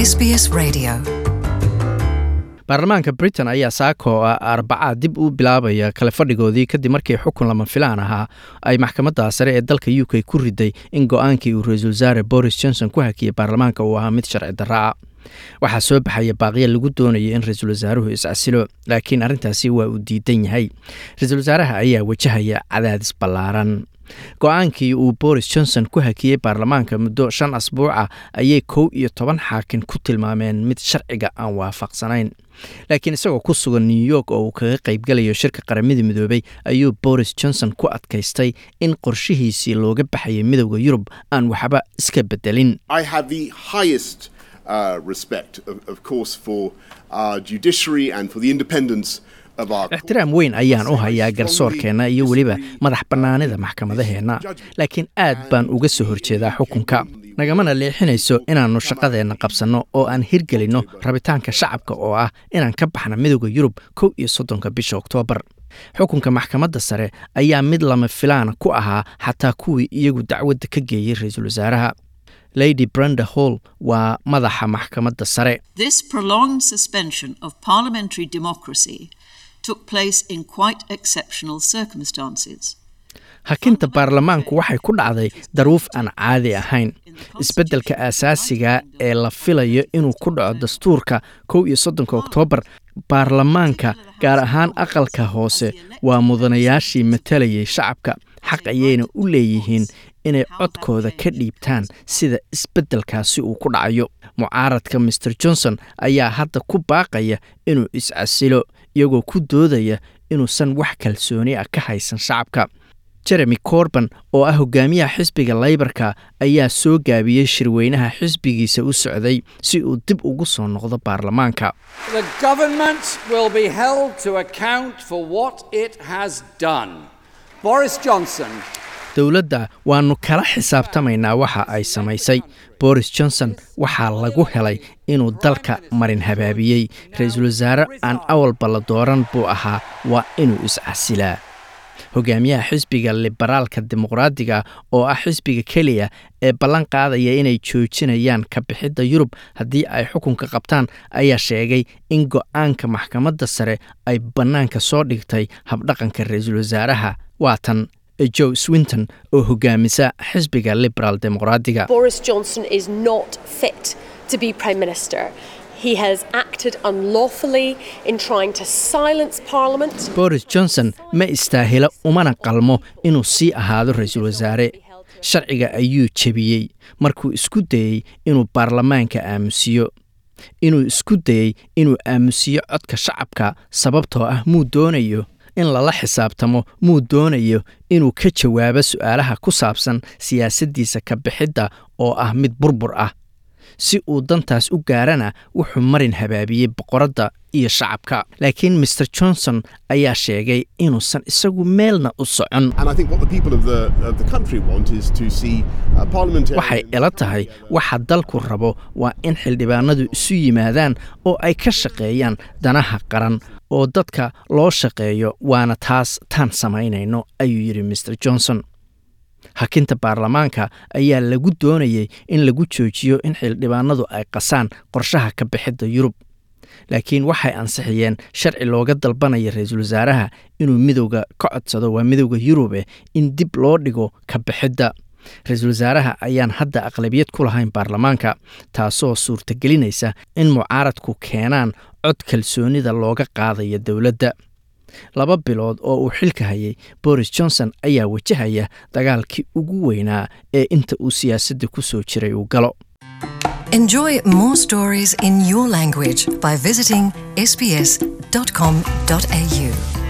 SBS Radio. baarlamaanka britain ayaa saako arbacaa dib u bilaabaya kale fadhigoodii kadib markii xukun lama filaan ahaa ay maxkamadda sare ee dalka u k ku riday in go-aankii uu ra-iisul wasaare boris johnson ku hakiyey baarlamaanka uu ahaa mid sharci darra ah waxaa soo baxaya baaqiya lagu doonaya in ra-iisul wasaaruhu iscasilo laakiin arrintaasi waa uu diidan yahay ra-iisul wasaaraha ayaa wajahaya cadaadis ballaaran go-aankii uu boris johnson ku hakiyey baarlamaanka muddo shan asbuuca ayay kow iyo toban xaakin ku tilmaameen mid sharciga aan waafaqsanayn laakiin isagoo ku sugan new york oo uu kaga qaybgalayo shirka qaramada midoobay ayuu boris johnson ku adkaystay in qorshihiisii looga baxayay midowda yurub aan waxba iska bedelin I have the highest uh, respect, of, of course, for our judiciary and for the independence of our. ixtiraam weyn ayaan u hayaa garsoorkeenna iyo weliba madax bannaanida maxkamadaheenna laakiin aad baan uga soo horjeedaa xukunka nagamana leexinayso inaannu shaqadeenna qabsanno oo aan hirgelinno rabitaanka shacabka oo ah inaan ka baxna midowda yurub kow iyo soddonka bisha oktoobar xukunka maxkamadda sare ayaa mid lama filaana ku ahaa xataa kuwii iyagu dacwadda ka geeyey ra-iisul wasaaraha lady brenda hall waa madaxa maxkamadda sare This prolonged suspension of parliamentary democracy took place in quite exceptional circumstances. hakinta baarlamaanku waxay ku dhacday daruuf aan caadi ahayn isbeddelka aasaasiga ee la filayo inuu ku dhaco dastuurka kow iyo soddonka oktoobar baarlamaanka gaar ahaan aqalka hoose waa mudanayaashii matalayay shacabka xaq ayayna u leeyihiin inay codkooda ka dhiibtaan sida isbeddelkaasi uu ku dhacayo mucaaradka master johnson ayaa hadda ku baaqaya inuu iscasilo iyagoo ku doodaya inuusan wax kalsooni ah ka haysan shacabka jeremy corban oo ah hogaamiyaha xisbiga laybarka ayaa soo gaabiyey shirweynaha xisbigiisa u socday si uu dib ugu soo noqdo baarlamaanka The government will be held to account for what it has done. Boris Johnson dowladda waannu kala xisaabtamaynaa waxa ay samaysay boris johnson waxaa lagu helay inuu dalka marin habaabiyey ra-iisul wasaare aan awalba la dooran buu ahaa waa inuu iscasilaa hogaamiyaha xisbiga liberaalka dimuqraadiga oo ah xisbiga keliya ee ballan qaadaya inay joojinayaan ka bixidda yurub haddii ay xukunka qabtaan ayaa sheegay in go-aanka maxkamadda sare ay bannaanka soo dhigtay habdhaqanka ra-iisul wasaaraha waatan joe swinton oo hogaamisa xisbiga liberaal dimuqraadiga Boris Johnson is not fit to be Prime Minister. He has acted unlawfully in trying to silence Parliament. boris johnson ma istaahilo umana qalmo inuu sii ahaado ra-iisul wasaare sharciga ayuu jebiyey markuu isku dayey inuu baarlamaanka aamusiyo inuu isku dayey inuu aamusiyo codka shacabka sababtoo ah muu doonayo in lala xisaabtamo muu doonayo inuu ka jawaabo su'aalaha ku saabsan siyaasaddiisa ka bixidda oo ah mid burbur ah si uu dantaas u gaarana wuxuu marin habaabiyey boqoradda iyo shacabka laakiin master johnson ayaa sheegay inuusan isagu meelna u socon And I think what the people of the, of the country want is to see uh, parliamentarians. waxay ila tahay waxa dalku rabo waa in xildhibaanadu isu yimaadaan oo ay ka shaqeeyaan danaha qaran oo dadka loo shaqeeyo waana taas taan samaynayno ayuu yidhi master johnson hakinta baarlamaanka ayaa lagu doonayay in lagu joojiyo in xildhibaanadu ay qasaan qorshaha ka bixidda yurub laakiin waxay ansixiyeen sharci looga dalbanaya ra-iisul wasaaraha inuu midowga ka codsado waa midowda yurube in dib loo dhigo ka bixidda ra-iisul wasaaraha ayaan hadda aqlabiyad ku lahayn baarlamaanka taasoo suurtagelinaysa in mucaaradku keenaan cod kalsoonida looga qaadaya dowladda laba bilood oo uu xilka hayay boris johnson ayaa wajahaya dagaalkii ugu weynaa ee inta uu siyaasadda ku soo jiray uu galo Enjoy more stories in your language by visiting sbs.com.au.